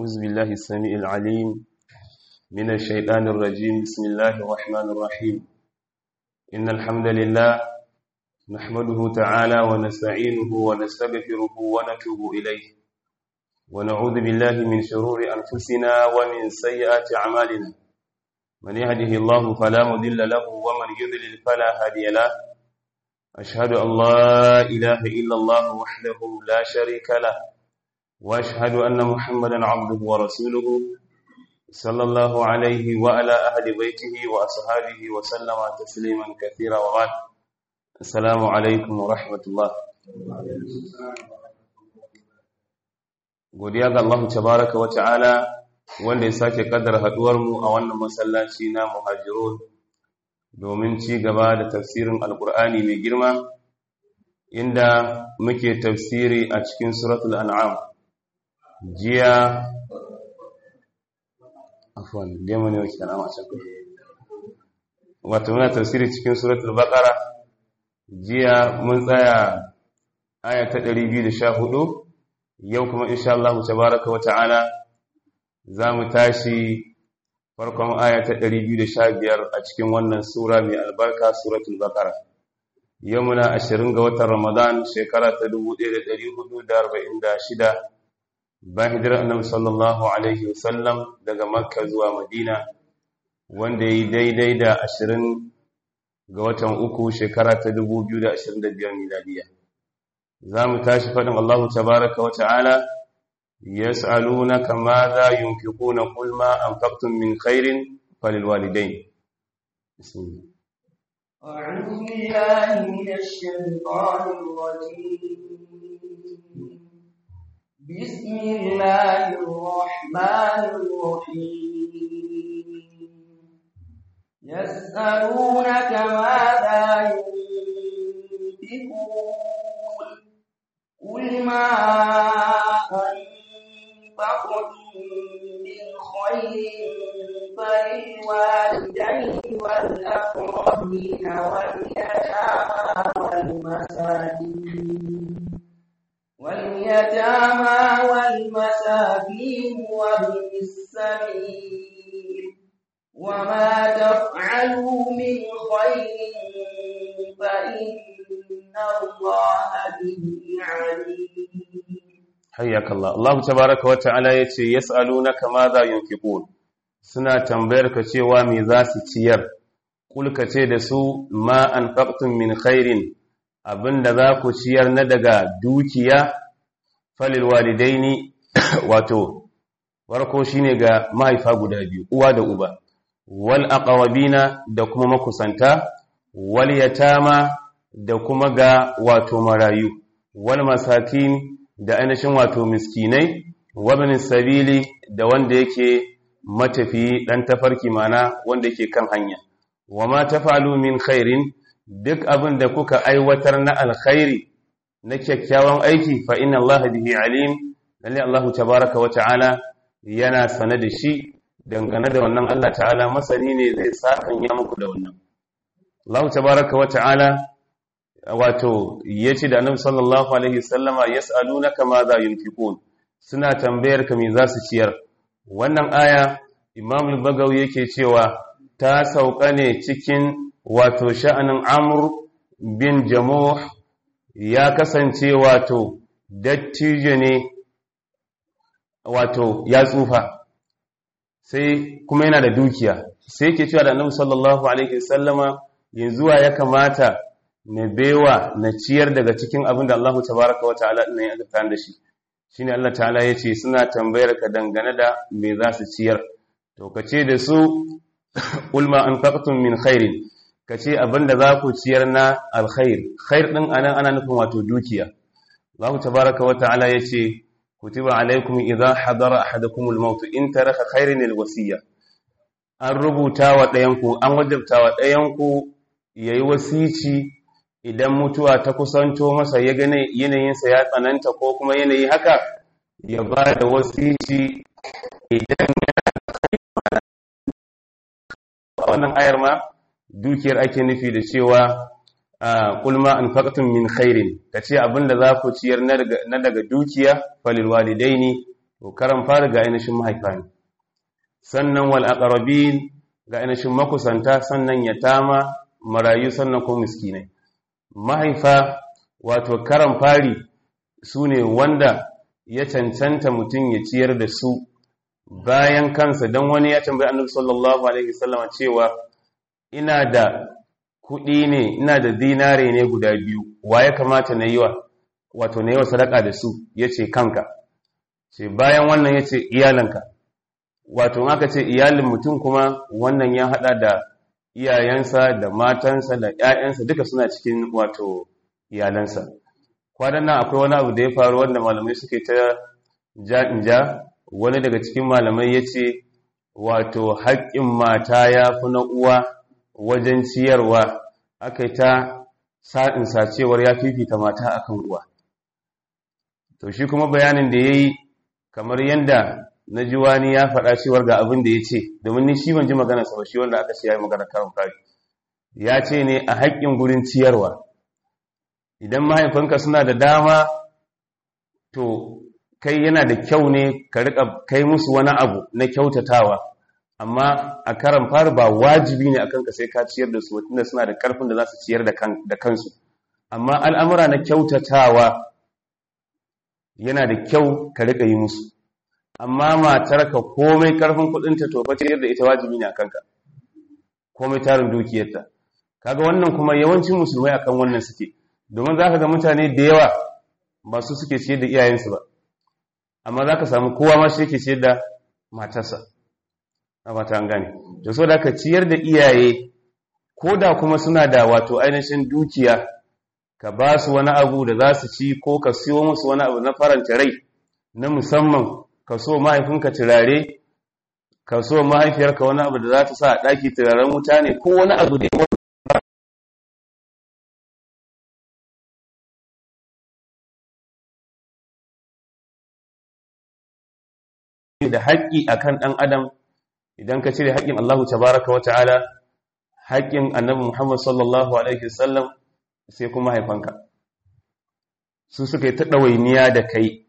أعوذ بالله السميع العليم من الشيطان الرجيم بسم الله الرحمن الرحيم إن الحمد لله نحمده تعالى ونستعينه ونستغفره ونتوب إليه ونعوذ بالله من شرور أنفسنا ومن سيئات أعمالنا من يهده الله فلا مضل له ومن يضلل فلا هادي له أشهد أن لا إله إلا الله وحده لا شريك له وأشهد أن محمدا عبده ورسوله صلى الله عليه وعلى أهل بيته وأصحابه وسلم تسليما كثيرا وبعد السلام عليكم ورحمة الله godiya ga Allah tabaraka wa ta'ala wanda ya sake kaddara haduwar mu a wannan masallaci na muhajirun domin ci gaba da tafsirin alkur'ani mai girma inda muke tafsiri a cikin suratul an'am jiya afwan demo ne wake kana masu wato muna tafsiri cikin suratul baqara jiya mun tsaya aya ta 214 yau kuma insha Allah tabaaraka wa ta'ala zamu tashi farkon aya ta 215 a cikin wannan sura mai albarka suratul baqara yau muna 20 ga watan ramadan shekara ta 1446 bayan hijirar annabi sallallahu alaihi wasallam daga makka zuwa madina wanda yi daidai da 20 ga watan uku shekara ta 2025 miladiya za mu tashi faɗin allahu tabaraka wa ta'ala يسألونك ماذا ينفقون قل ما أنفقتم من خير فللوالدين بسم الله أعوذ بالله من الشيطان الرجيم بسم الله الرحمن الرحيم يسألونك ماذا ينفقون قل ما أنفقتم من خير فللوالدين والأقربين واليتامى والمساكين واليتامى والمساكين وابن السبيل وما تفعلوا من خير فإن الله به عليم حياك الله الله تبارك وتعالى yace yas'alunaka madha yunfiqun suna tambayar ka cewa me za su ciyar kul ka ce da su ma anfaqtum min khairin abinda za ku ciyar na daga dukiya falil walidaini wato farko shine ga mahaifa guda biyu uwa da uba wal aqrabina da kuma makusanta wal yatama da kuma ga wato marayu wal masakin da ainihin wato miskinai wabin sabili da wanda yake matafi dan tafarki mana wanda yake kan hanya wa ma tafalu min khairin duk abin da kuka aiwatar na alkhairi na kyakkyawan aiki fa inna allaha bihi alim lalle allahu tabaraka wa ta'ala yana sane da shi dangane da wannan allah ta'ala masani ne zai sakan ya muku da wannan allahu tabaraka wa ta'ala wato yace da annabi sallallahu alaihi wasallama yas'alunaka ma za yunfiqun suna tambayar ka me za su ciyar wannan aya imam al-bagawi yake cewa ta sauka ne cikin wato sha'anin amr bin jamuh ya kasance wato dattijo ne wato ya tsufa sai kuma yana da dukiya sai yake cewa da annabi sallallahu alaihi wasallama yanzu ya kamata na bewa na ciyar daga cikin abin da Allah tabaraka wa ta'ala ɗin ya azurta da shi shine Allah ta'ala ya ce suna tambayar ka dangane da me za su ciyar to ka ce da su ulma an faqtum min khairin ka ce abin da za ku ciyar na alkhair khair ɗin anan ana nufin wato dukiya Allah tabaraka wa ta'ala ya ce kutiba alaikum idza hadara ahadakum al-maut in taraka khairin al-wasiyya an rubuta wa ɗayanku an wajabta wa ɗayanku yayi wasici idan mutuwa ta kusanto masa ya gane yanayinsa ya tsananta ko kuma yanayi haka ya ba da wasici idan yana wannan ayar ma dukiyar ake nufi da cewa kulma an faƙatun min khairin ka ce abinda za ku ciyar na daga dukiya falil walidaini to karan fari ga ainihin mahaifa ne sannan wal aqrabin ga ainihin makusanta sannan yatama marayu sannan ko miskinai mahaifa wato karan fari su ne wanda ya cancanta mutum ya ciyar da su bayan kansa don wani ya tambayi annabi sallallahu alaihi wasallam cewa ina da kuɗi ne ina da dinare ne guda biyu wa ya kamata na yi wa wato na yi wa sadaka da su ya ce kanka ce bayan wannan ya ce iyalanka wato in aka ce iyalin mutum kuma wannan ya haɗa da iyayensa da matansa da ‘ya'yansa duka suna cikin wato iyalansa kwanan nan akwai wani abu da ya faru wanda malamai suke ta ja wani daga cikin malamai ya ce wato haƙƙin mata ya fi na uwa wajen ciyarwa aka yi ta sa'insa cewar ya fifita mata akan uwa to shi kuma bayanin da ya yi kamar yadda na ji wani ya faɗa cewar ga abin da ya ce domin ni shi ban ji magana sa ba shi wanda aka ce ya yi magana karin fari ya ce ne a haƙƙin gurin ciyarwa idan mahaifanka suna da dama to kai yana da kyau ne ka riƙa kai musu wani abu na kyautatawa amma a karan fari ba wajibi ne akan ka sai ka ciyar da su tunda suna da ƙarfin da za su ciyar da kansu amma al'amura na kyautatawa yana da kyau ka riƙa yi musu amma matarka komai karfin kudinta to fa ciyar da ita wajibi ne akan ka komai tarin dukiyarta kaga wannan kuma yawancin musulmai akan wannan suke domin zaka ga mutane da yawa ba su suke ciyar da iyayensu ba amma zaka samu kowa ma shi yake ciyar da matarsa a bata an gane to so da ka ciyar da iyaye ko da kuma suna da wato ainihin dukiya ka ba su wani abu da za su ci ko ka siyo musu wani abu na faranta rai na musamman ka so mahaifinka turare ka so mahaifiyarka wani abu da za ta sa a ɗaki turaren wuta ne ko wani abu da ya da haƙƙi akan ɗan adam idan ka cire haƙƙin Allahu tabaraka wa ta'ala haƙƙin annabi Muhammad sallallahu alaihi wasallam sai kuma haifanka su suka yi ta ɗawainiya da kai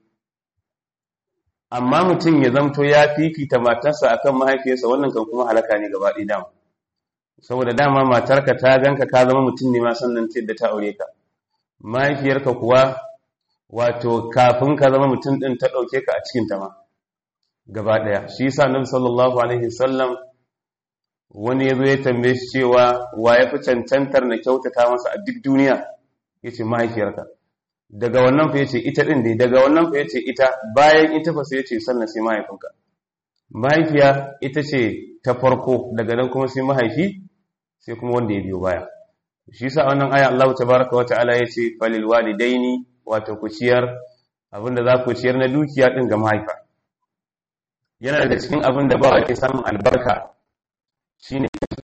amma mutum ya zamto ya fifita matarsa akan mahaifiyarsa wannan kan kuma halaka ne gaba ɗaya dama saboda dama matarka ta ganka ka zama mutum ne ma sannan ce da ta aure ka mahaifiyarka kuwa wato kafin ka zama mutum ɗin ta ɗauke ka a cikin ta ma gaba ɗaya shi yasa nabi sallallahu alaihi wasallam wani yazo ya tambaye shi cewa wa ya fi cancantar na kyautata masa a duk duniya yace mahaifiyarka daga wannan fa yace ita din dai daga wannan fa yace ita bayan ita fa sai yace sannan sai mahaifinka mahaifiya ita ce ta farko daga nan kuma sai mahaifi sai kuma wanda ya biyo baya shi yasa wannan aya Allah tabaaraka wata'ala yace falil walidaini wato ku ciyar abinda za ku ciyar na dukiya din ga mahaifa yana daga cikin abin da ba ake samun albarka shine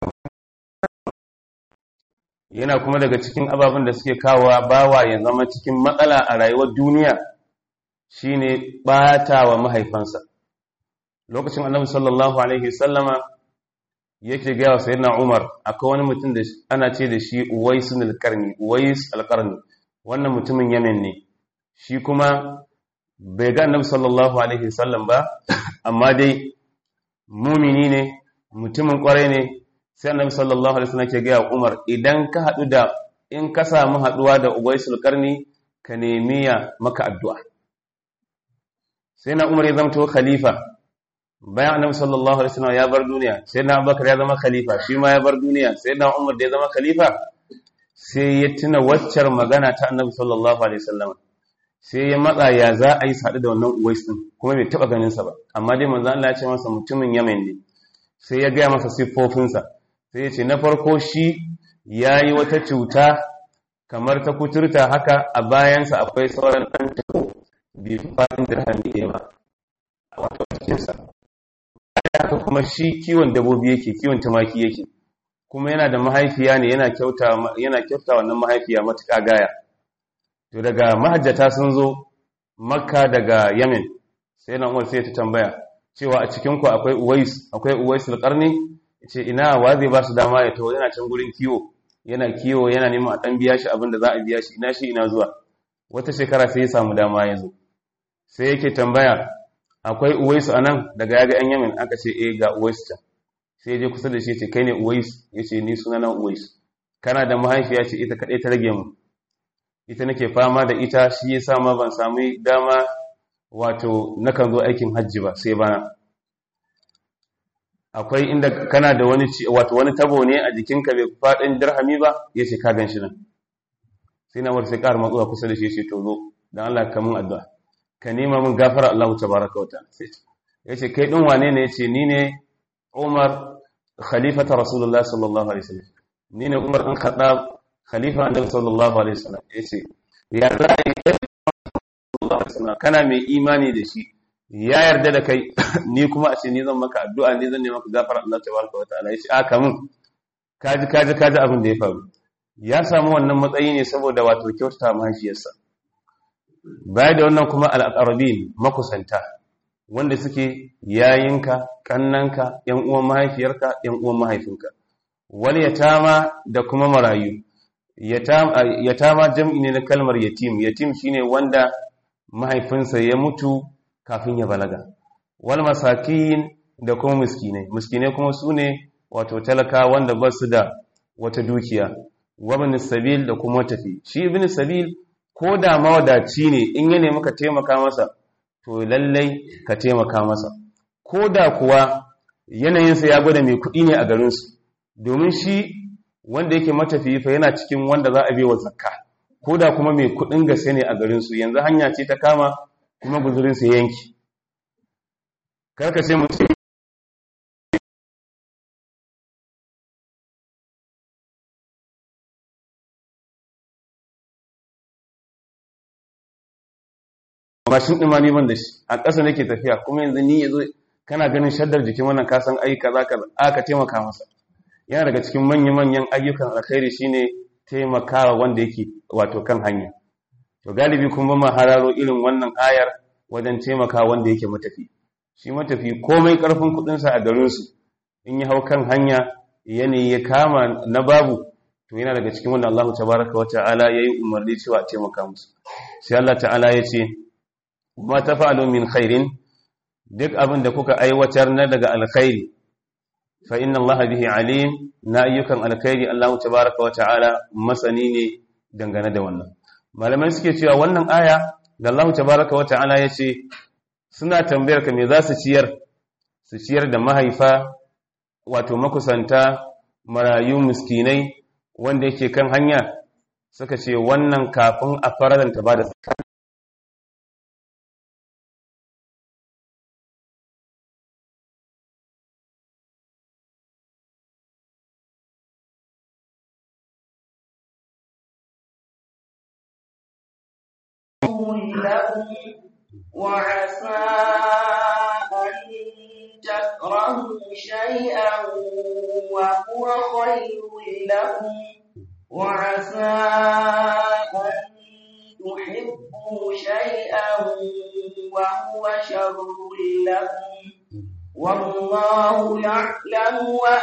yana kuma daga cikin ababen da suke kawowa bawa ya zama cikin matsala a rayuwar duniya shine bata wa mahaifansa lokacin annabi sallallahu alaihi sallama yake gaya wa sayyidina Umar akwai wani mutum da ana ce da shi Uwais al-Qarni Uwais al-Qarni wannan mutumin Yemen ne shi kuma bai ga annabi sallallahu alaihi sallam ba amma dai mumini ne mutumin kwarai ne sai annabi sallallahu alaihi wasallam ke ga Umar idan ka hadu da in ka samu haduwa da Uwaisul Qarni ka nemi ya maka addu'a sai na Umar ya zama khalifa bayan annabi sallallahu alaihi wasallam ya bar duniya sai na Abubakar ya zama khalifa shi ma ya bar duniya sai na Umar da ya zama khalifa sai ya tuna waccar magana ta annabi sallallahu alaihi wasallam sai ya matsa ya za a yi sadu da wannan Uwais din kuma bai taba ganin sa ba amma dai manzo Allah ya ce masa mutumin Yemen ne sai ya gaya masa siffofinsa sai ya ce na farko shi ya yi wata cuta kamar ta kuturta haka a bayansa akwai sauran ɗan tako bai fi faɗin dirham ɗaya ba a wato cikinsa haka kuma shi kiwon dabobi yake kiwon tumaki yake kuma yana da mahaifiya ne yana kyauta yana kyauta wannan mahaifiya matuƙa gaya to daga mahajjata sun zo makka daga yemen sai na umar sai ta tambaya cewa a cikinku akwai uwais akwai uwais alƙarni ce ina wa zai ba su dama ya taho yana can gurin kiwo yana kiwo yana neman a ɗan biya shi abin da za a biya shi ina shi ina zuwa wata shekara sai ya samu dama ya zo sai yake tambaya akwai uwaisu anan daga yaga yan yamin aka ce eh ga uwaisu can sai je kusa da shi ce kai ne uwaisu yace ni sunana uwaisu kana da mahaifiya ce ita kadai ta rage mu ita nake fama da ita shi yasa ma ban samu dama wato nakan zo aikin hajji ba sai bana akwai inda kana da wani wato wani tabo ne a jikinka bai faɗin dirhami ba yace ka gan shi nan sai na wata sai ƙara matsuwa kusa da shi sai to zo dan Allah ka mun addu'a ka nema mun gafara Allah tabaraka wa ta'ala sai yace kai din wane ne yace ni ne Umar khalifata Rasulullah sallallahu alaihi wasallam ni ne Umar ɗan Khattab khalifa Annabi sallallahu alaihi wasallam yace ya zai sallallahu alaihi wasallam kana mai imani da shi ya yarda da kai ni kuma a ce ni zan maka addu'a ni zan nema maka gafara Allah tabaraka wa ta'ala yace aka mun kaji kaji kaji abin da ya faru ya samu wannan matsayi ne saboda wato kyautata mahaifiyarsa baya da wannan kuma al-aqrabin makusanta wanda suke yayinka kannanka yan uwan mahaifiyarka yan uwan mahaifinka wal yatama da kuma marayu yatama jam'i ne na kalmar yatim yatim shine wanda mahaifinsa ya mutu kafin ya balaga wal masakin da kuma miskinai miskinai kuma sune wato talaka wanda ba su da wata dukiya wabin sabil da kuma tafi shi ibn sabil ko da mawadaci ne in ya nemi ka taimaka masa to lallai ka taimaka masa ko da kuwa yanayinsa ya gwada mai kuɗi ne a garinsu domin shi wanda yake matafiyi fa yana cikin wanda za a bai wa zakka ko da kuma mai kuɗin gaske ne a garinsu yanzu hanya ce ta kama kuma guzurinsa yanki karka ce mutum mashin ɗin ma neman da shi a ƙasa nake tafiya kuma yanzu ni ya zo kana ganin shaddar jikin wannan kasan ai kaza kaza aka taimaka masa yana daga cikin manya-manyan ayyukan alkhairi shine taimakawa wanda yake wato kan hanya to galibi kuma ma hararo irin wannan ayar wajen taimakawa wanda yake matafi shi matafi komai karfin kuɗinsa a garinsu in ya hau kan hanya yanayi ya kama na babu to yana daga cikin wanda Allah tabaraka wa ta'ala yayi umarni cewa a taimaka musu sai Allah ta'ala ya ce ma tafa'alu min khairin duk abin da kuka aiwatar na daga alkhairi fa inna Allah bihi alim na ayyukan alkhairi Allah tabaaraka wa ta'ala masani ne dangane da wannan malamai suke cewa wannan aya da Allah tabaaraka wa ta'ala yace suna tambayar ka me za su ciyar su ciyar da mahaifa wato makusanta marayu miskinai wanda yake kan hanya suka ce wannan kafin a faranta ba da لكم وعسى أن تكرهوا شيئا وهو خير لكم وعسى أن تحبوا شيئا وهو شر لكم والله يعلم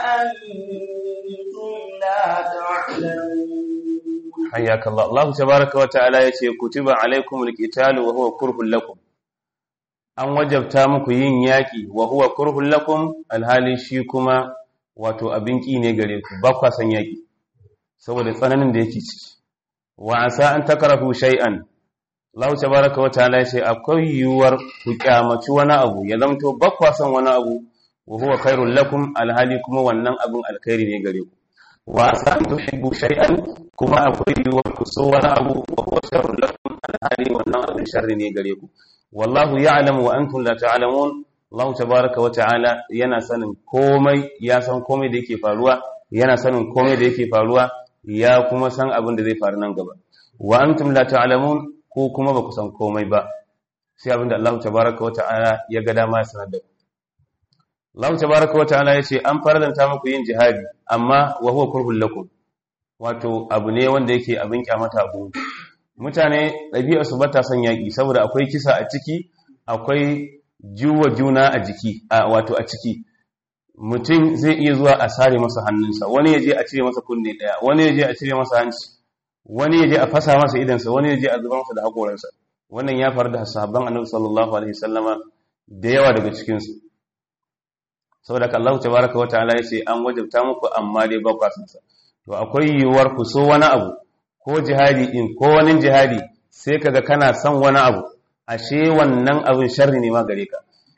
وأنتم لا تعلمون حياك الله الله تبارك وتعالى yace kutiba alaikumul qitalu wa huwa kurhul lakum an wajabta muku yin yaki wa huwa kurhul lakum alhali shi kuma wato abin ki ne gare ku ba kwa san yaki saboda tsananin da yake ciki wa asa an takrahu shay'an Allah tabaraka wa ta'ala yace akwai yuwar ku kyamaci wani abu ya zamto ba kwa san wani abu wa huwa khairul lakum alhali kuma wannan abin alkhairi ne gare ku wa asa an tuhibbu shay'an kuma akwai yiwuwar ku so wani abu wa huwa sharrun lakum alhali wannan abin sharri ne gare ku wallahu ya'lamu wa antum la ta'lamun Allah tabaaraka wa ta'ala yana sanin komai ya san komai da yake faruwa yana sanin komai da yake faruwa ya kuma san abin da zai faru nan gaba wa antum la ta'lamun ko kuma ba ku san komai ba sai abin da Allah tabaaraka wa ta'ala ya ga dama ya sanar da ku Allah tabaaraka wa ta'ala yace an faradanta muku yin jihadi amma wa huwa kurhul lakum wato abu ne wanda yake abin kyamata abu mutane ɗabi'a su bata son yaƙi saboda akwai kisa a ciki akwai juwa juna a jiki wato a ciki mutum zai iya zuwa a sare masa hannunsa wani ya je a cire masa kunne ɗaya wani ya je a cire masa hanci wani ya je a fasa masa idansa wani ya je a zuba masa da haƙoransa wannan ya faru da sahabban annabi sallallahu alaihi wasallama da yawa daga cikinsu saboda ka Allah tabaraka wa ta'ala ya ce an wajabta muku amma dai ba ku sa to akwai yiwuwar ku so wani abu ko jihadi din ko wani jihadi sai kaga kana son wani abu ashe wannan abin sharri ne ma gare ka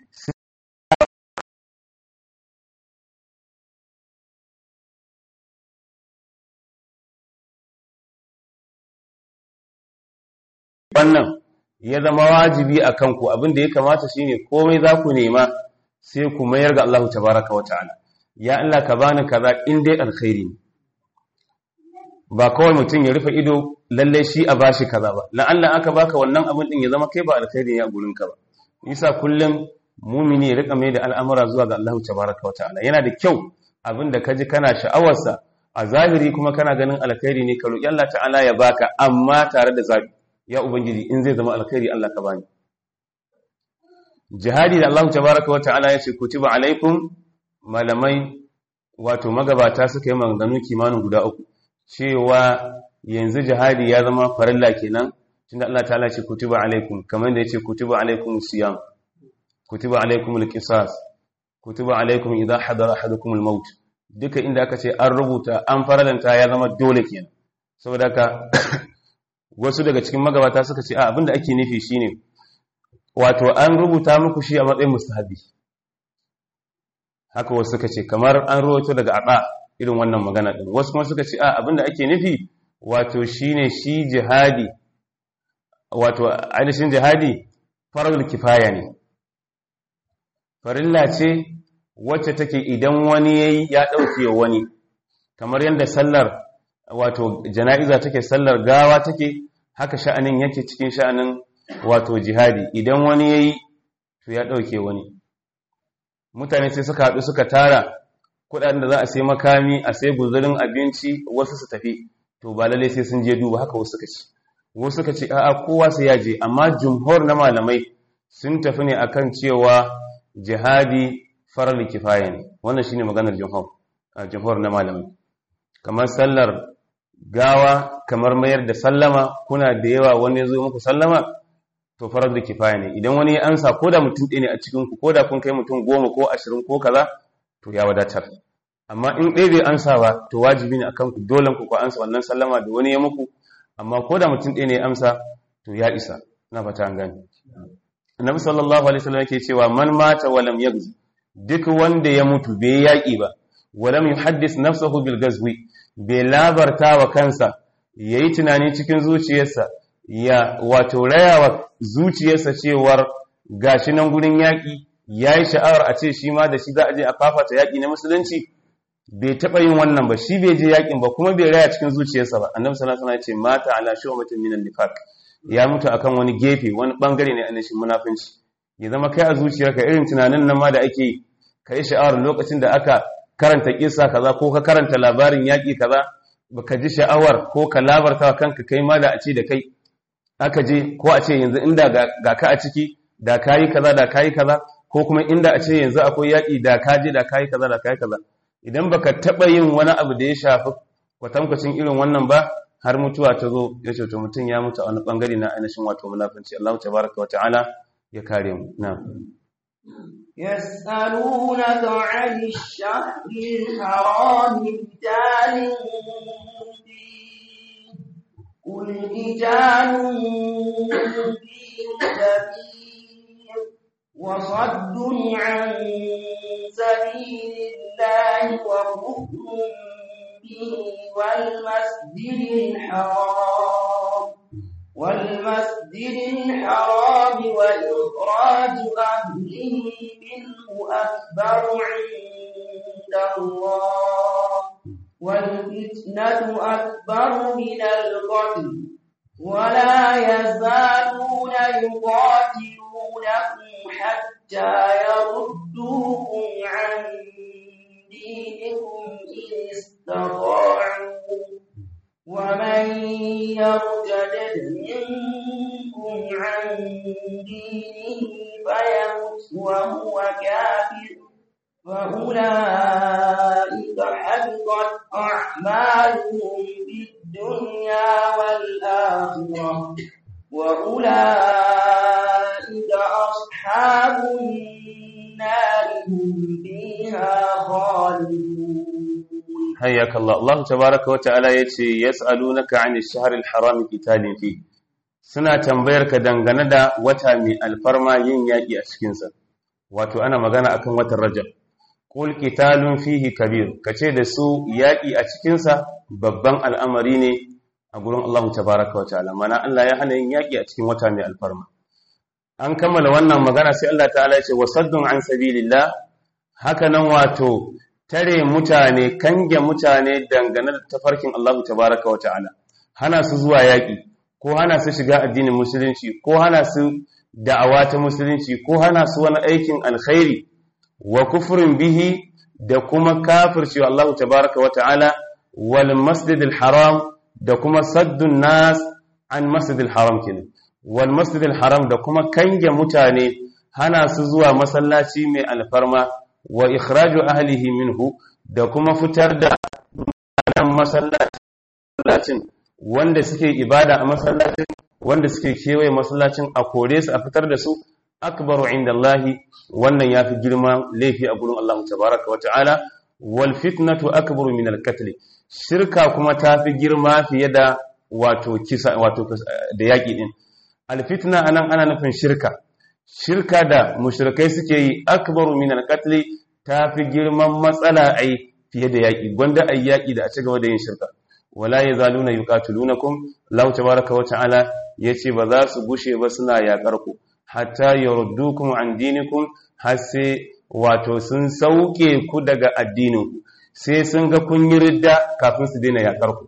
wannan ya zama wajibi a kanku abin da ya kamata shine komai za ku nema sai ku mayar ga Allah tabaraka wa ta'ala ya Allah ka bani kaza in dai alkhairi ne ba kawai mutum ya rufe ido lalle shi a bashi kaza ba la'alla aka baka wannan abin din ya zama kai ba alkhairi ne a gurin ka ba yasa kullum mumini ya rika mai da al'amura zuwa ga Allah tabaraka wa ta'ala yana da kyau abin da kaji kana sha'awarsa a zahiri kuma kana ganin alkhairi ne ka roki Allah ta'ala ya baka amma tare da zabi ya ubangiji in zai zama alkhairi Allah ka bani jihadi da Allah tabaraka wa ta'ala ya ce kutiba alaikum malamai wato magabata suka yi maganganu kimanin guda uku cewa yanzu jihadi ya zama farilla kenan tunda Allah ta'ala ce kutiba alaikum kamar da yace kutiba alaikum siyam kutiba alaikum alqisas kutiba alaikum idha hadara ahadukum almaut duka inda aka ce an rubuta an faralanta ya zama dole kenan saboda haka wasu daga cikin magabata suka ce a abinda ake nufi shine wato an rubuta muku shi a matsayin mustahabi haka wasu suka ce kamar an rubuto daga aba irin wannan magana din wasu kuma suka ce a abinda ake nufi wato shine shi jihadi wato ainihin jihadi farul kifaya ne farilla ce wacce take idan wani yayi ya dauke wani kamar yadda sallar wato jana'iza take sallar gawa take haka sha'anin yake cikin sha'anin wato jihadi idan wani yayi to ya dauke wani mutane sai suka haɗu suka tara kuɗaɗen da za a sai makami a sai guzurin abinci wasu su tafi to ba lalle sai sun je duba haka wasu suka ce wasu suka ce a'a kowa sai ya je amma jumhur na malamai sun tafi ne akan cewa jihadi farar kifaya ne wannan shine maganar jumhur jumhur na malamai kamar sallar gawa kamar mayar da sallama kuna da yawa wani ya zo muku sallama to farar da kifaya ne idan wani ya ansa ko da mutum ɗaya ne a cikinku ko da kun kai mutum goma ko ashirin ko kaza to ya wadatar amma in ɗaya bai ansa ba to wajibi ne akan ku dole ku ku ansa wannan sallama da wani ya muku amma ko da mutum ɗaya ne ya amsa to ya isa na fata an gani annabi sallallahu alaihi wasallam yake cewa man mata wa lam yaghzi duk wanda ya mutu bai yaƙi ba wa lam yuhaddis nafsahu bil ghazwi bai labarta wa kansa yayi tunani cikin zuciyarsa ya wato rayawa zuciyarsa cewar gashi nan gurin yaƙi yayi sha'awar a ce shi ma da shi za a je a fafata yaƙi na musulunci bai taɓa yin wannan ba shi bai je yaƙin ba kuma bai raya cikin zuciyarsa ba annabi sallallahu alaihi wasallam ya ce mata ala shu'batin minan nifaq ya mutu akan wani gefe wani bangare ne annashin munafinci ya zama kai a zuciyarka irin tunanin nan ma da ake kai sha'awar lokacin da aka karanta kissa kaza ko ka karanta labarin yaƙi kaza baka ji sha'awar ko ka labarta kanka kai ma da a ce da kai aka je ko a ce yanzu inda ga ka a ciki da kayi kaza da kayi kaza ko kuma inda a ce yanzu akwai yaƙi da ka je da kayi kaza da kayi kaza idan baka taɓa yin wani abu da ya shafi kwatankwacin irin wannan ba har mutuwa ta zo ya ce to mutum ya mutu a wani bangare na ainihin wato munafunci Allah tabaraka wa ta'ala ya kare mu na يسألونك عن الشهر الحرام قتال فيه قل قتال فيه كبير وصد عن سبيل الله وكفر به والمسجد الحرام والمسجد الحرام وإخراج أهله منه أكبر عند الله والفتنة أكبر من القتل ولا يزالون يقاتلونكم حتى يردوكم عن دينكم إن استطاعوا ومن يرتد منكم عن دينه فيمت وهو كافر فأولئك حبطت أعمالهم في الدنيا والآخرة وأولئك أصحاب النار فيها خالدون حياك الله الله تبارك وتعالى yace yas'alunaka 'anil shahril haram qitalin fi suna tambayar ka dangane da wata mai alfarma yin yaki a cikin sa wato ana magana akan watan rajab qul qitalun fihi kabir kace da su yaki a cikin sa babban al'amari ne a gurin Allah tabaraka wa ta'ala mana Allah ya hana yin yaki a cikin wata mai alfarma an kammala wannan magana sai Allah ta'ala ya ce wasaddun an sabilillah haka nan wato tare mutane kange mutane dangane da tafarkin Allah tabaraka wa ta'ala hana su zuwa yaƙi ko hana su shiga addinin musulunci ko hana su da'awa ta musulunci ko hana su wani aikin alkhairi wa kufrin bihi da kuma kafircewa Allah tabaraka wa ta'ala wal masjidil haram da kuma saddun nas an masjidil haram kenan wal masjidil haram da kuma kange mutane hana su zuwa masallaci mai alfarma wa ikhraju ahlihi minhu da kuma fitar da mutanen masallacin wanda suke ibada a masallacin wanda suke kewaye masallacin a kore su a fitar da su akbaru inda Allahi wannan yafi girma laifi a gurin Allah tabaraka wa ta'ala wal fitnatu akbaru min al qatl shirka kuma tafi girma fiye da wato kisa wato da yaki din al fitna anan ana nufin shirka shirka da mushrikai suke yi akbaru min al-qatl tafi girman matsala ai fiye da yaki gwanda ai yaki da a ci gaba da yin shirka wala yazaluna yuqatilunakum Allah tabaaraka wa ta'ala yace ba za su gushe ba suna yakar ku hatta yurdukum an dinikum har sai wato sun sauke ku daga addinin ku sai sun ga kun yi ridda kafin su daina yakar ku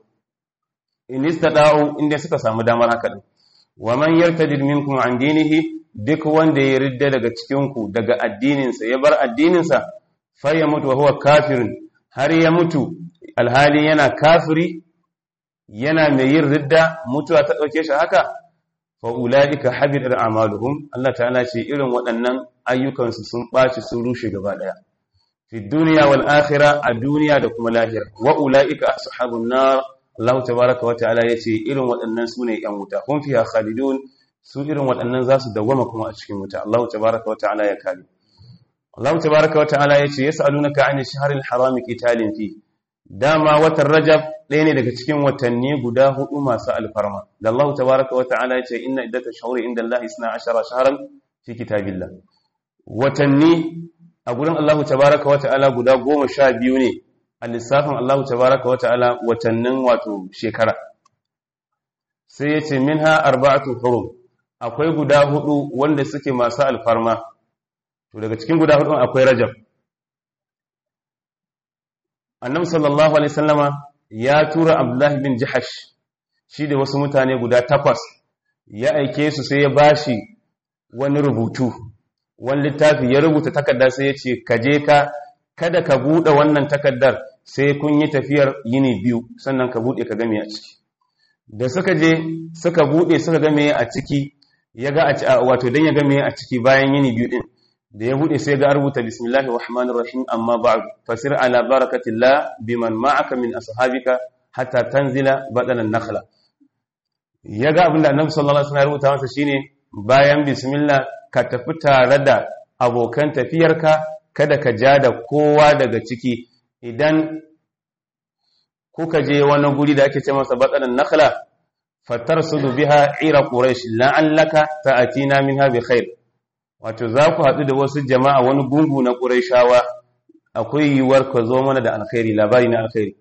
in istada'u inda suka samu damar haka din wa man yartadid minkum an dinihi duk wanda ya ridda daga cikinku daga addininsa ya bar addininsa fai ya mutu wa huwa kafirin har ya mutu alhali yana kafiri yana mai yin ridda mutuwa ta ɗauke shi haka fa ulaika habidat a'maluhum Allah ta'ala ce irin waɗannan ayyukansu sun ɓaci sun rushe gaba ɗaya fi duniya wal akhirah a duniya da kuma lahira wa ulaika ashabun nar Allah tabaaraka wa ta'ala yace irin waɗannan sune yan wuta hum fiha khalidun su irin waɗannan za su dawwama kuma a cikin wuta Allah tabaraka wa ta'ala ya kare Allah tabaraka wa ta'ala ya ce yas'alunaka 'ani shahril harami qitalin fi dama watan Rajab ɗaya ne daga cikin watanni guda hudu masu alfarma da Allah tabaraka wa ta'ala ya ce inna iddatash shuhuri inda Allah 12 shahran fi kitabillah watanni a gurin Allah tabaraka wa ta'ala guda goma sha biyu ne a lissafin Allah tabaraka wa ta'ala watannin wato shekara sai ya ce minha arba'atu hurum akwai guda hudu wanda suke masu alfarma to daga cikin guda hudu akwai rajab annabi sallallahu alaihi sallama ya tura abdullahi bin jahash shi da wasu mutane guda takwas ya aike su sai ya bashi wani rubutu wani littafi ya rubuta takarda sai ya ce ka je ka kada ka buɗe wannan takardar sai kun yi tafiyar yini biyu sannan ka buɗe ka game a ciki da suka je suka buɗe suka game a ciki ya ga wato dan ya ga me a ciki bayan yini biyu din da ya bude sai ga rubuta bismillahir rahmanir rahim amma ba'd fasir ala barakatillah biman ma'aka min ashabika hatta tanzila badanan nakhla ya ga abinda annabi sallallahu alaihi wasallam ya rubuta masa shine bayan bismillah ka tafi tare da abokan tafiyarka kada ka ja da kowa daga ciki idan kuka je wani guri da ake ce masa badanan nakhla fatarsudu biha ira quraish la'allaka ta'tina minha bi khair wato za ku haɗu da wasu jama'a wani gungu na quraishawa akwai yiwuwar ka zo mana da alkhairi labari na alkhairi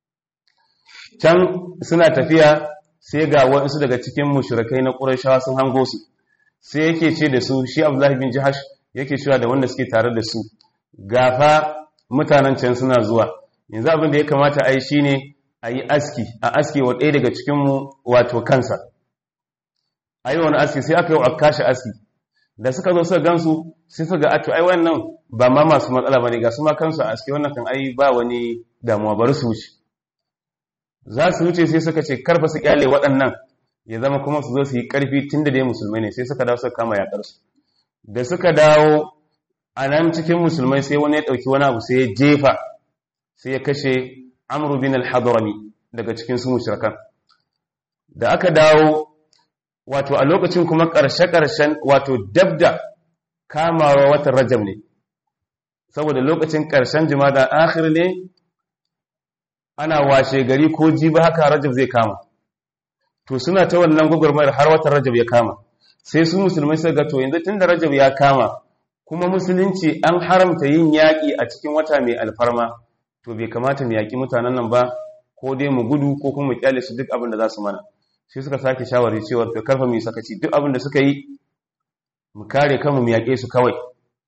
can suna tafiya sai ga wasu daga cikin mushrikai na quraishawa sun hango su sai yake ce da su shi Abdullahi bin Jahash yake cewa da wanda suke tare da su gafa mutanen can suna zuwa yanzu abin da ya kamata a yi shine a yi aski a aski wa ɗaya daga cikinmu wato kansa a yi wani aski sai aka yi wa kashe aski da suka zo suka gansu sai suka ga ato ai wannan ba ma masu matsala ba ne ga su ma kansu a aski wannan kan ai ba wani damuwa bari su wuce za su wuce sai suka ce karfa su kyale waɗannan ya zama kuma su zo su yi ƙarfi tun da dai musulmai ne sai suka dawo suka kama yaƙarsu da suka dawo a nan cikin musulmai sai wani ya ɗauki wani abu sai ya jefa sai ya kashe amru bin al-hadrami daga cikin su mushrikan da aka dawo wato a lokacin kuma ƙarshe-ƙarshen wato dabda kamawa watan rajab ne saboda lokacin ƙarshen jimada akhir ne ana washe gari ko jiba haka rajab zai kama to suna ta wannan gwagwarmayar har watan rajab ya kama sai su musulmai suka ga to yanzu tunda rajab ya kama kuma musulunci an haramta yin yaƙi a cikin wata mai alfarma to bai kamata mu yaƙi mutanen nan ba ko dai mu gudu ko kuma mu kyale su duk abin da za su mana sai suka sake shawari cewa to karfa mu yi sakaci duk abin da suka yi mu kare kanmu mu yaƙe su kawai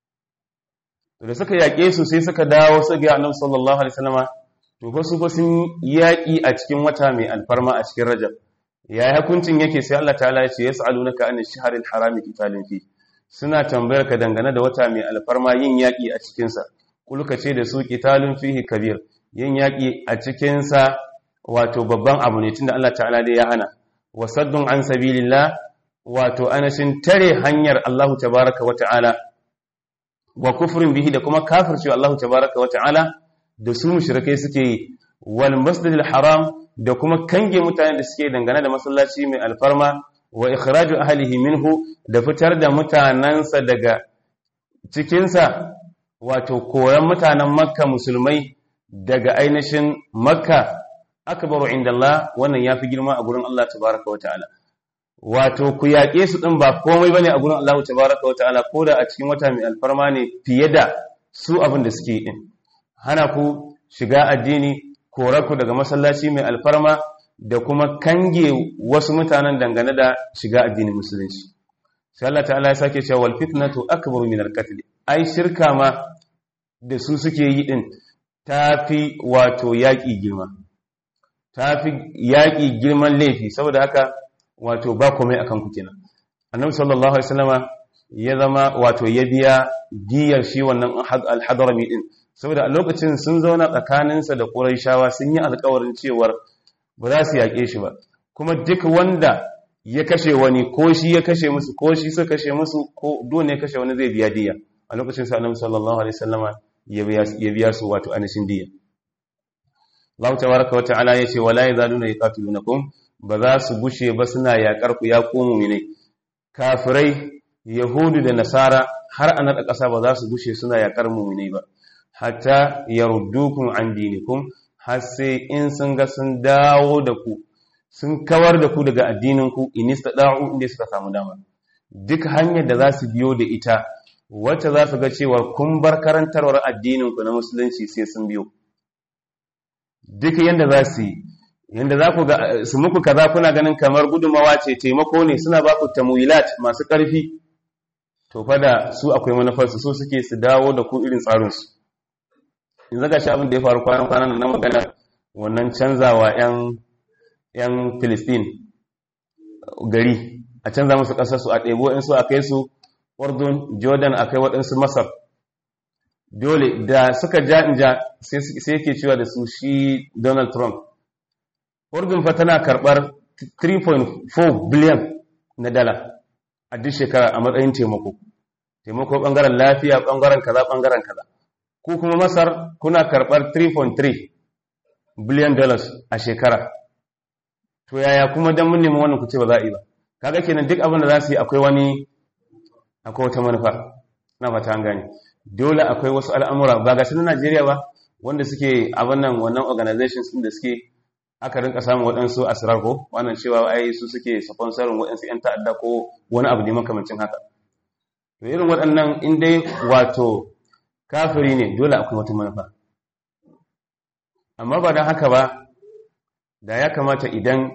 to da suka yaƙe su sai suka dawo su ga annabi sallallahu alaihi wasallama to fa su fa sun yaƙi a cikin wata mai alfarma a cikin rajab ya hukuncin yake sai Allah ta'ala ya ce yas'alunaka an ash-shahril harami qitalin fi suna tambayar ka dangane da wata mai alfarma yin yaƙi a cikin sa kulka ce da su qitalun fihi kabir yin yaƙi a cikin sa wato babban abu ne tunda Allah ta'ala dai ya hana wasaddun an sabilillah wato anashin tare hanyar Allah tabaaraka wa ta'ala wa kufrin bihi da kuma kafircewa Allah tabaaraka wa ta'ala da su mushrikai suke yi wal masjidil haram da kuma kange mutane da suke dangane da masallaci mai alfarma wa ikhraju ahlihi minhu da fitar da mutanansa daga cikinsa wato koran mutanen makka musulmai daga ainihin makka akbaru indallah wannan yafi girma a gurin Allah tabaaraka wataala wato ku yaƙe su din ba komai bane a gurin Allah tabaaraka wataala koda a cikin wata mai alfarma ne fiye da su abin da suke din hana ku shiga addini ku daga masallaci mai alfarma da kuma kange wasu mutanen dangane da shiga addinin musulunci sai Allah ta'ala ya sake cewa wal fitnatu akbaru min al-qatl ai shirka ma da su suke yi din tafi wato yaki girma tafi yaki girman laifi saboda haka wato ba komai akan ku kenan annabi sallallahu alaihi wasallama ya zama wato ya biya diyar shi wannan al-hadrami din saboda a lokacin sun zauna tsakaninsa da ƙuraishawa sun yi alkawarin cewar ba za su yaƙe shi ba kuma duk wanda ya kashe wani ko shi ya kashe musu ko shi suka kashe musu ko dole ya kashe wani zai biya diya a lokacin sa annabi sallallahu alaihi wasallama ya biya su wato anishin diya Allah tabaraka wa ta'ala yace wala yazaluna yuqatilunakum ba za su bushe ba suna yaƙar ku ya ku mu'minai kafirai yahudu da nasara har a naɗa ƙasa ba za su bushe suna yaƙar mu'minai ba hatta yaruddukum an dinikum har sai in sun ga sun dawo da ku sun kawar da ku daga addininku in istada'u inda suka samu dama duk hanyar da za su biyo da ita wacce za su ga cewa kun bar karantarwar addininku na musulunci sai sun biyo duk yanda za su yi yanda za ku ga su muku kaza kuna ganin kamar gudumawa ce taimako ne suna ba ku tamuyilat masu ƙarfi to fa da su akwai manufarsu so suke su dawo da ku irin tsarinsu in zaga shi abin da ya faru kwanan kwanan na magana wannan canzawa 'yan 'yan Filistin gari a canza musu ƙasarsu a ɗebo in su a kai su Urdun Jordan a kai waɗansu Masar dole da suka ja in ja sai yake cewa da su shi Donald Trump Urdun fa tana karɓar 3.4 biliyan na dala a duk shekara a matsayin taimako taimako ɓangaren lafiya ɓangaren kaza ɓangaren kaza ku kuma masar kuna karɓar 3.3 biliyan dollars a shekara to yaya kuma don mun nemi wannan ku ce ba za a yi ba kaga kenan duk abin da za su yi akwai wani akwai wata manufa na fata an gane dole akwai wasu al'amura ba ga na Najeriya ba wanda suke abin nan wannan organizations din da suke aka rinka samun waɗansu asirar ko wannan cewa ai su suke sponsorin waɗansu 'yan ta'adda ko wani abu ne makamancin haka to irin waɗannan in dai wato kafiri ne dole akwai wata manufa amma ba don haka ba da ya kamata idan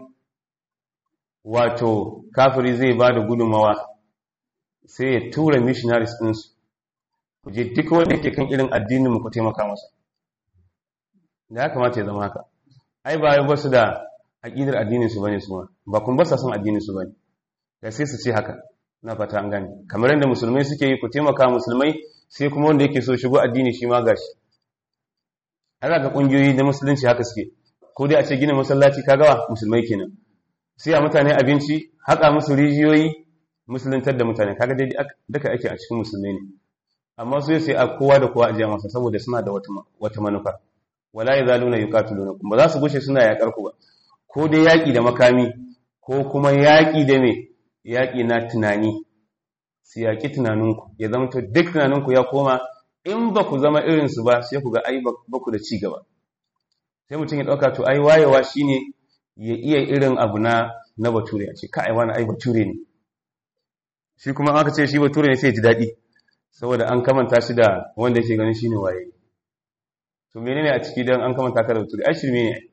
wato kafiri zai ba da gudunmawa sai ya tura missionaries ɗinsu ku je duk wanda ke kan irin addinin mu ku taimaka masa da ya kamata ya zama haka ai ba ba su da aƙidar addinin su bane su ma ba kun ba sa son addinin su bane da sai su ce haka na fata an gane kamar yadda musulmai suke yi ku taimaka musulmai sai kuma wanda yake so shigo addini shi ma gashi ana ga kungiyoyi da musulunci haka suke ko dai a ce gina masallaci kagawa musulmai kenan sai a mutane abinci haka musu rijiyoyi musuluntar da mutane kaga dai duka ake a cikin musulmai ne amma su sai a kowa da kowa a jiya masa saboda suna da wata manufa wala yazaluna yuqatilunakum ba za su gushe suna yakar ku ba ko dai yaki da makami ko kuma yaki da me yaki na tunani su yaki tunaninku ya zama to duk tunaninku ya koma in ba ku zama irinsu ba sai ku ga ai ba ku da ci gaba sai mutum ya ɗauka to ai wayewa shine ya iya irin abu na na bature a ce ka ai wani ai bature ne shi kuma aka ce shi bature ne sai ya ji daɗi saboda an kamanta shi da wanda yake ganin shine waye to menene a ciki dan an kamanta ka da bature ai shirme ne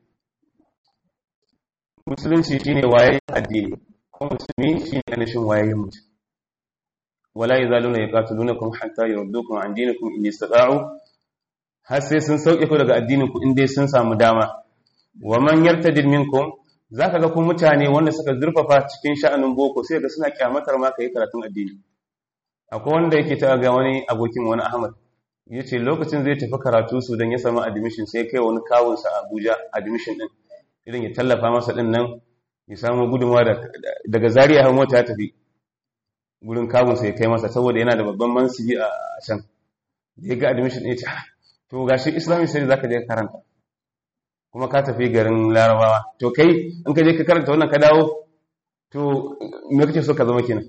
musulunci shine waye addini kuma musulmi shine anashin waye mutum wala yazaluna yaqatulunakum hatta yurdukum an dinikum in istata'u har sai sun sauke ku daga addinin ku in dai sun samu dama wa man yartadid minkum zaka ga ku mutane wanda suka zurfafa cikin sha'anin boko sai ga suna kyamatar ma kai karatun addini akwai wanda yake ta ga wani abokin wani Ahmad yace lokacin zai tafi karatu su dan ya samu admission sai kai wani kawun sa Abuja admission din idan ya tallafa masa din nan ya samu gudunmawa daga Zaria har mota ya tafi gurin kawun sa ya kai masa saboda yana da babban mansibi a can da ya ga admission ya ce to gashi islamic studies zaka je karanta kuma ka tafi garin larabawa to kai in ka je ka karanta wannan ka dawo to me kake so ka zama kenan